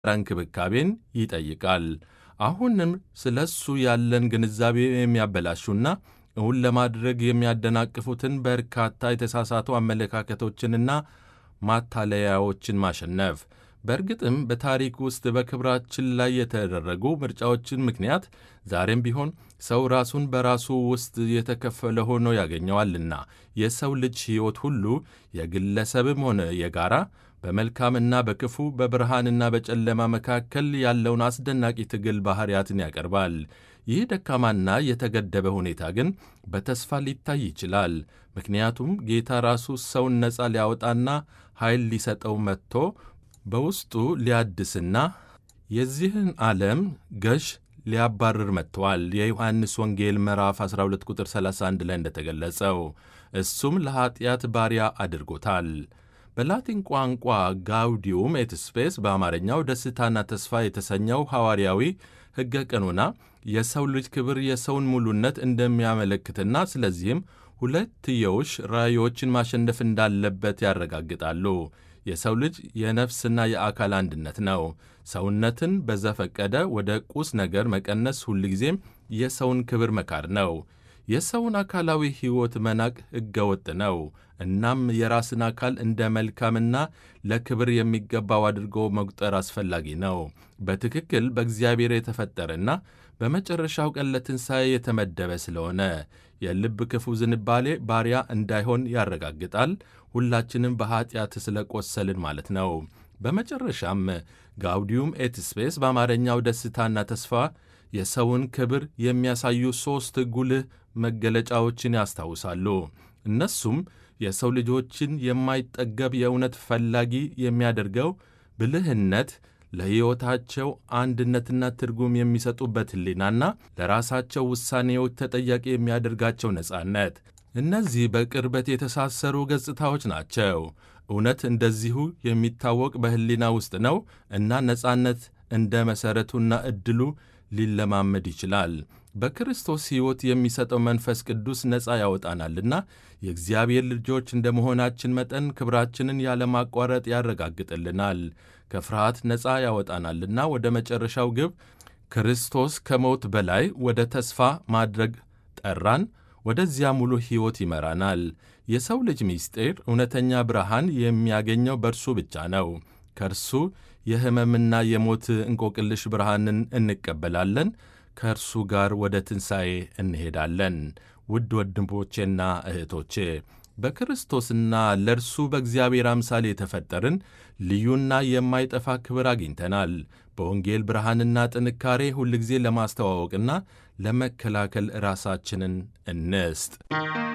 እንክብካቤን ይጠይቃል። አሁንም ስለ እሱ ያለን ግንዛቤ የሚያበላሹና እውን ለማድረግ የሚያደናቅፉትን በርካታ የተሳሳቱ አመለካከቶችንና ማታለያዎችን ማሸነፍ። በእርግጥም በታሪክ ውስጥ በክብራችን ላይ የተደረጉ ምርጫዎችን ምክንያት ዛሬም ቢሆን ሰው ራሱን በራሱ ውስጥ የተከፈለ ሆኖ ያገኘዋልና የሰው ልጅ ሕይወት ሁሉ የግለሰብም ሆነ የጋራ በመልካምና በክፉ በብርሃንና በጨለማ መካከል ያለውን አስደናቂ ትግል ባሕርያትን ያቀርባል። ይህ ደካማና የተገደበ ሁኔታ ግን በተስፋ ሊታይ ይችላል። ምክንያቱም ጌታ ራሱ ሰውን ነፃ ሊያወጣና ኃይል ሊሰጠው መጥቶ በውስጡ ሊያድስና የዚህን ዓለም ገዥ ሊያባርር መጥተዋል። የዮሐንስ ወንጌል ምዕራፍ 12 ቁጥር 31 ላይ እንደተገለጸው እሱም ለኀጢአት ባሪያ አድርጎታል። በላቲን ቋንቋ ጋውዲዩም ኤት ስፔስ በአማርኛው ደስታና ተስፋ የተሰኘው ሐዋርያዊ ሕገ ቀኖና የሰው ልጅ ክብር የሰውን ሙሉነት እንደሚያመለክትና ስለዚህም ሁለትዮሽ ራእዮችን ማሸነፍ እንዳለበት ያረጋግጣሉ። የሰው ልጅ የነፍስና የአካል አንድነት ነው። ሰውነትን በዘፈቀደ ወደ ቁስ ነገር መቀነስ ሁልጊዜም የሰውን ክብር መካድ ነው። የሰውን አካላዊ ሕይወት መናቅ ሕገወጥ ነው። እናም የራስን አካል እንደ መልካምና ለክብር የሚገባው አድርጎ መቁጠር አስፈላጊ ነው። በትክክል በእግዚአብሔር የተፈጠረና በመጨረሻው ቀን ለትንሣኤ የተመደበ ስለሆነ የልብ ክፉ ዝንባሌ ባሪያ እንዳይሆን ያረጋግጣል። ሁላችንም በኀጢአት ስለ ቆሰልን ማለት ነው። በመጨረሻም ጋውዲዩም ኤት ስፔስ በአማርኛው ደስታና ተስፋ የሰውን ክብር የሚያሳዩ ሦስት ጉልህ መገለጫዎችን ያስታውሳሉ። እነሱም የሰው ልጆችን የማይጠገብ የእውነት ፈላጊ የሚያደርገው ብልህነት፣ ለሕይወታቸው አንድነትና ትርጉም የሚሰጡበት ሕሊናና ለራሳቸው ውሳኔዎች ተጠያቂ የሚያደርጋቸው ነጻነት። እነዚህ በቅርበት የተሳሰሩ ገጽታዎች ናቸው። እውነት እንደዚሁ የሚታወቅ በሕሊና ውስጥ ነው እና ነጻነት እንደ መሠረቱና ዕድሉ ሊለማመድ ይችላል። በክርስቶስ ሕይወት የሚሰጠው መንፈስ ቅዱስ ነፃ ያወጣናልና የእግዚአብሔር ልጆች እንደ መሆናችን መጠን ክብራችንን ያለማቋረጥ ያረጋግጥልናል። ከፍርሃት ነፃ ያወጣናልና ወደ መጨረሻው ግብ ክርስቶስ ከሞት በላይ ወደ ተስፋ ማድረግ ጠራን። ወደዚያ ሙሉ ሕይወት ይመራናል። የሰው ልጅ ምስጢር እውነተኛ ብርሃን የሚያገኘው በእርሱ ብቻ ነው። ከእርሱ የሕመምና የሞት እንቆቅልሽ ብርሃንን እንቀበላለን። ከእርሱ ጋር ወደ ትንሣኤ እንሄዳለን። ውድ ወንድሞቼና እህቶቼ በክርስቶስና ለእርሱ በእግዚአብሔር አምሳል የተፈጠርን ልዩና የማይጠፋ ክብር አግኝተናል። በወንጌል ብርሃንና ጥንካሬ ሁልጊዜ ለማስተዋወቅና ለመከላከል ራሳችንን እንስጥ።